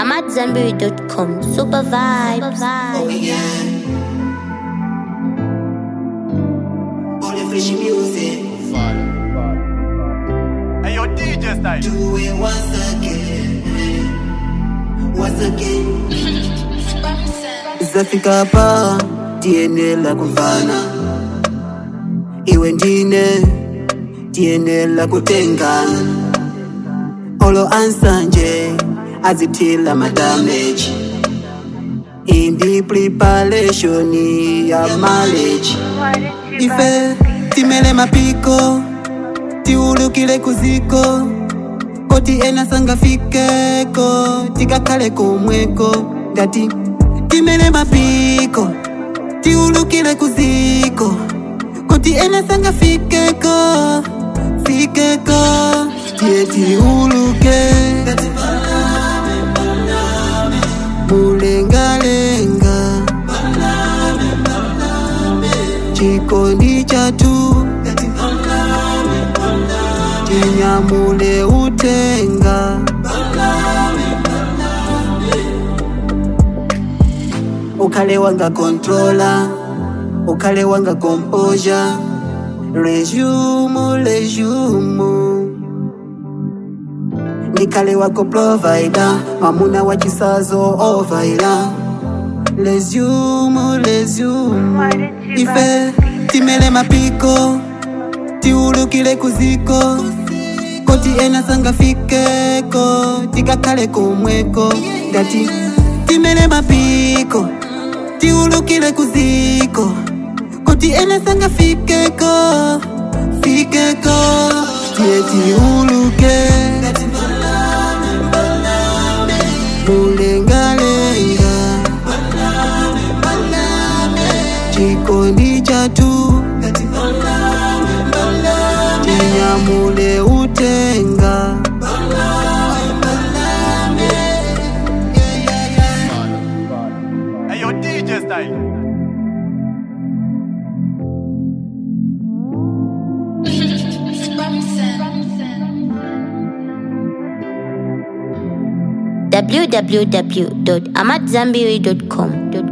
I'm at Zenberry.com. Super vibes. Oh yeah. All the fishy music. Hey, yo, DJ style. Do it once again. Once again. Zafika hapa tienela kumfana iwe ndine tienela kutengana olo ansanje azithila madamage indi preparation ya marriage ife timele mapiko tiulukile kuziko koti ena sangafikeko tikakhale komweko ndati timele mapiko tiulukile kuziko koti ena sangafikeko fikeko tie tiuluke mulengalenga chikondi chatu tinyamule utenga ukhale wanga controller ukhale wanga composure resume resume ndikhale wako provider mamuna wa chisazo ovaila resume resume ife timele mapiko tiulukile kuziko koti ena sangafikeko tikakhale komweko ndati timele mapiko tiulukile kuziko koti ena sangafikeko fikeko tie tiuluke mulengalenga chikondi chatu tinyamule utenga Hey, yo, DJ style. www.amatzambiri.com.